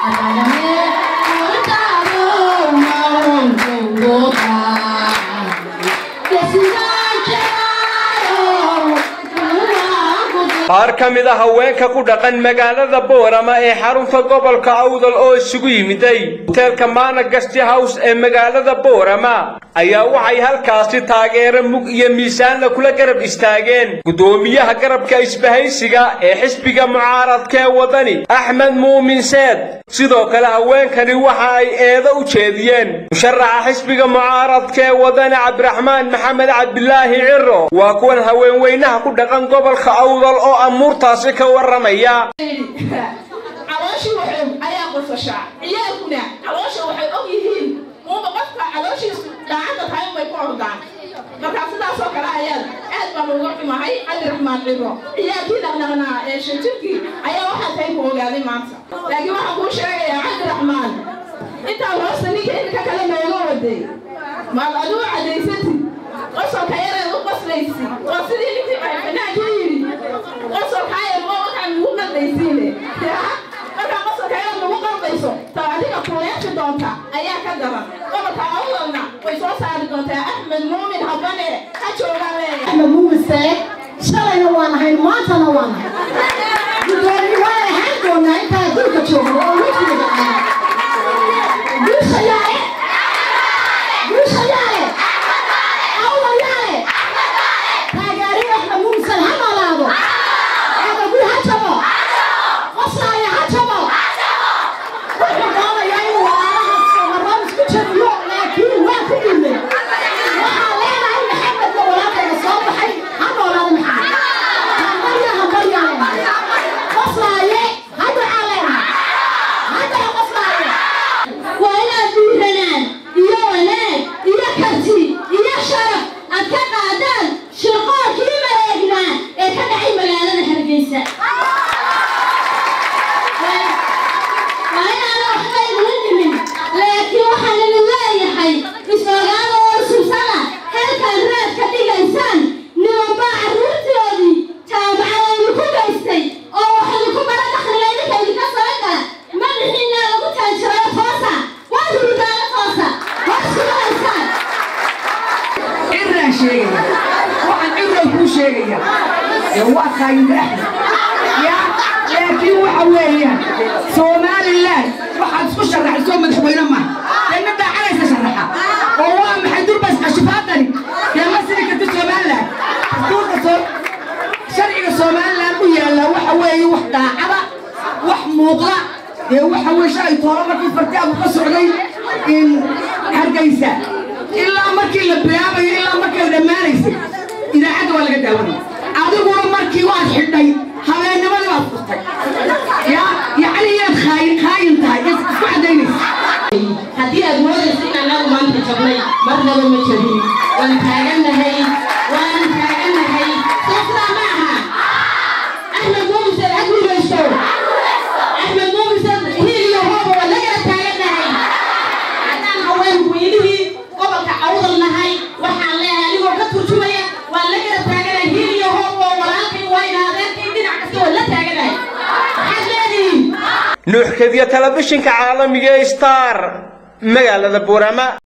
qaar ka mid a haweenka ku dhaqan magaalada boorama ee xarunta gobolka awdal oo isugu yimiday hoteelka maana gasti house ee magaalada boorama ayaa waxay halkaasi taageero mug iyo miisaanla kula garab istaageen guddoomiyaha garabka isbahaysiga ee xisbiga mucaaradka ee wadani axmed muumin seed sidoo kale haweenkani waxa ay eedo u jeediyeen musharaxa xisbiga mucaaradka ee wadani cabdiraxmaan maxamed cabdilaahi ciro waa kuwan haweenweynaha ku dhaqan gobolka awdal oo amuurtaasi ka warramaya calooshii waxoog ayaa qosashaa ciyaalkuna caloosha waxay og yihiin muuba qofka calooshiisu daacadda tahay unbay ku ordaan markaa sidaasoo kale ayaad aad baan uga xumahay cabdiraxmaan cibro ciyaalkii dhaqdhaqnaa ee shanjirkii ayaa waxaa tahay ku ogaaday maanta laakiin waxaan kuu sheegayaa cabdiraxmaan intaa hoosta ninka inka kale nooga waday maad adigu cadaysatid qosolka yareed u qoslaysi oo sidii ninkii fanaanka yidhi qosolkaa yar waa waxaan ugu qaldaysiine markaa qosolka yareed lagu qaldayso taa adiga kuleexi doonta ayaa ka daran gobolka awdalna way soo saari doontaa axmed muumin habane ha joogaan leeyahay axmed muumin seeg shalayna waan ahayn maantana waan ahay gudoomiye waan ahaan doonaa intaa dulka joogno oo wejgeeda ah guusha yaale guusha yaale awdal yaale taageeriyo axmed muumin seeg ha noolaado adagu ha jabo qoslaaya ha jabo wuxuu doonayaa inuu walaalahaas marraan isku jabiyo laakiin waa ku dhimay waxaa leenahay maxamedka walaalkayga soo baxay ha noolaada maxamed hambarya hambarya leenahay qoslaaye ha ducaa leenahay haddana qoslaaye waa inaad dhiiranaan iyo wanaag iyo karti iyo sharaf aad ka qaadaan shirqoolkii maleegnaa ee ka dhacay magaalada hargeysa waa inaana waxba igula dhimin laakiin waxaan idin leeyahay is-ogaada oo subsana halkaan raad ka dhigaysaan nimanbaa carruurtoodii jaamacadaydu ku gaystay oo wax idinku bara dakhliga idinka idinka soo gala madaxiinaa lagu taajirayo toosa waa hurdaala toosa waa sugahaysaan ciraan sheegaya waxaan cirow kuu sheegaya ee waa kaayida axmed ya laakiin waxa weeyaan somalilan waxaad isku sharaxaysoo madaxweyne maaha dee ma daacanaysa sharaxa oo waa maxay durbas cashifaadani dee ma sidi karti somalilan dastuurka soo sharciga somalilan u yaallaa waxa weeye wax daacada wax muuqda dee waxa weye shalay tooro markii fartaagu ka socday in hargeysa ilaa markii la bilaabayo ilaa markii la dhammaanaysay idaacadda waa laga daawanaya adiguna markii waad xidhay habeennimadii baad furtay ya yacni inaad khaayin khaayin tahay is isku cadaynaysa haddii aad moodaysa in annagu maanta jabnay marnaba ma jabin waan taagannahay waan taagannahay soo sidaa ma aha axmed muumisad ha guulaysto axmed muumisad hiil iyo hooba waa lagala taagannahay haddaan haween weynihii gobolka awdal nahay waxaan leeyahay anigoo ka turjumaya waan la gala taaganahay hiil iyo hooba oo walaalkay wayna adeerkay dhinac kasta waan la taaganahay maxaad leedihiin nuuxkadiya telefishinka caalamiga ee star magaalada boorama